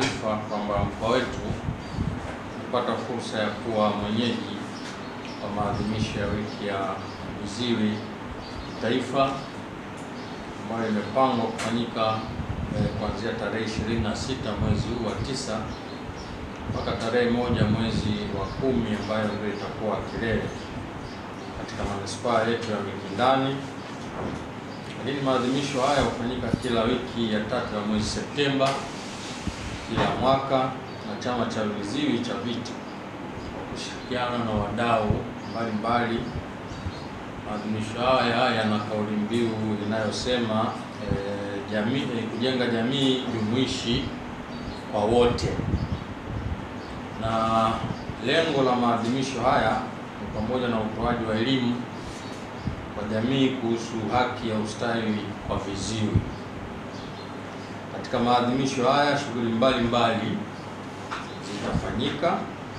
taarifa kwamba mkoa wetu umepata fursa ya kuwa mwenyeji wa maadhimisho ya wiki ya viziwi kitaifa ambayo imepangwa kufanyika eh, kuanzia tarehe 26 mwezi huu wa tisa mpaka tarehe moja mwezi wa kumi ambayo ndio itakuwa kilele katika manispaa yetu ya Mikindani. Lakini maadhimisho haya hufanyika kila wiki ya tatu ya mwezi Septemba kila mwaka na Chama cha Viziwi cha VITA kwa kushirikiana na wadau mbalimbali. Maadhimisho haya yana kauli mbiu inayosema eh, jamii eh, kujenga jamii jumuishi kwa wote, na lengo la maadhimisho haya ni pamoja na utoaji wa elimu kwa jamii kuhusu haki ya ustawi kwa viziwi. Katika maadhimisho haya shughuli mbalimbali zitafanyika.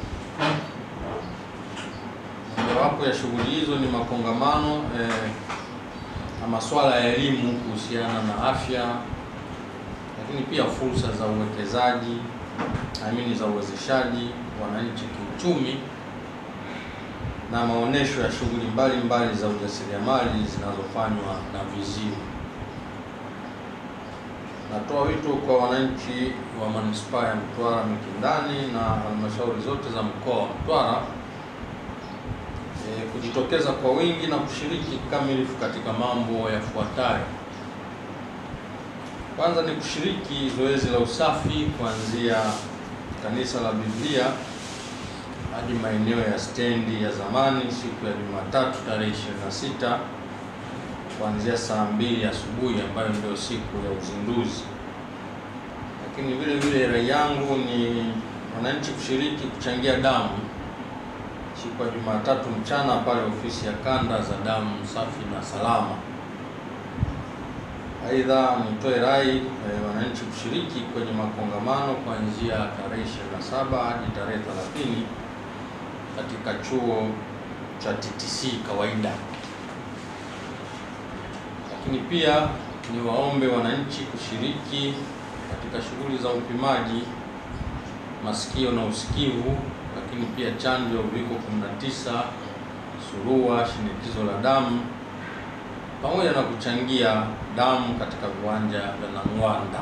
Mojawapo ya shughuli hizo ni makongamano eh, na masuala ya elimu kuhusiana na afya, lakini pia fursa za uwekezaji, amini za uwezeshaji wananchi kiuchumi na maonesho ya shughuli mbalimbali za ujasiriamali zinazofanywa na viziwi. Natoa wito kwa wananchi wa manispaa ya Mtwara Mikindani na halmashauri zote za mkoa wa Mtwara e, kujitokeza kwa wingi na kushiriki kikamilifu katika mambo yafuatayo. Kwanza ni kushiriki zoezi la usafi kuanzia kanisa la Biblia hadi maeneo ya stendi ya zamani siku ya Jumatatu tarehe 26 kuanzia saa mbili asubuhi ambayo ndio siku ya uzinduzi. Lakini vile vile rai yangu ni wananchi kushiriki kuchangia damu siku ya Jumatatu mchana pale ofisi ya kanda za damu safi na salama. Aidha, nitoe rai eh, wananchi kushiriki kwenye makongamano kuanzia tarehe 27 hadi tarehe 30 katika chuo cha TTC kawaida. Lakini pia niwaombe wananchi kushiriki katika shughuli za upimaji masikio na usikivu, lakini pia chanjo ya uviko 19, surua, shinikizo la damu pamoja na kuchangia damu katika viwanja vya Nang'wanda.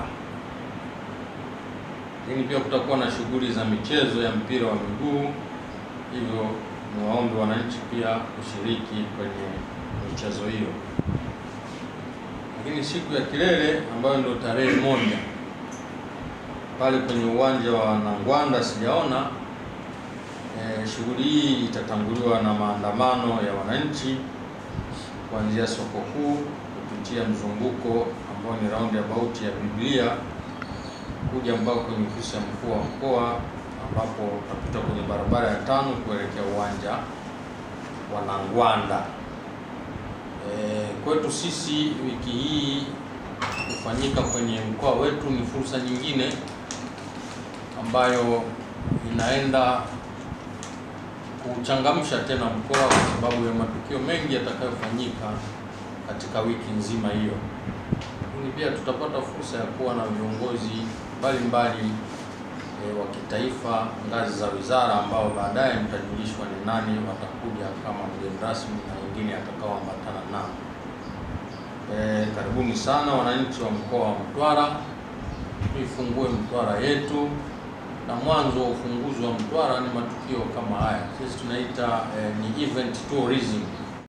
Lakini pia kutakuwa na shughuli za michezo ya mpira wa miguu, hivyo niwaombe wananchi pia kushiriki kwenye michezo hiyo. Lakini siku ya kilele ambayo ndio tarehe moja pale kwenye uwanja wa Nang'wanda sijaona e, shughuli hii itatanguliwa na maandamano ya wananchi kuanzia soko kuu kupitia mzunguko ambao ni round about ya Biblia kuja mpaka kwenye ofisi ya mkuu wa mkoa ambapo utapita kwenye barabara ya tano kuelekea uwanja wa Nang'wanda. E, kwetu sisi wiki hii kufanyika kwenye mkoa wetu ni fursa nyingine ambayo inaenda kuchangamsha tena mkoa kwa sababu ya matukio mengi yatakayofanyika katika wiki nzima hiyo. Lakini pia tutapata fursa ya kuwa na viongozi mbalimbali e, wa kitaifa ngazi za wizara ambao baadaye mtajulishwa ni nani watakuja kama mgeni rasmi na wengine atakaoambatana nao. E, karibuni sana wananchi wa mkoa wa Mtwara, tuifungue Mtwara yetu na mwanzo wa ufunguzi wa Mtwara ni matukio kama haya, sisi tunaita eh, ni event tourism.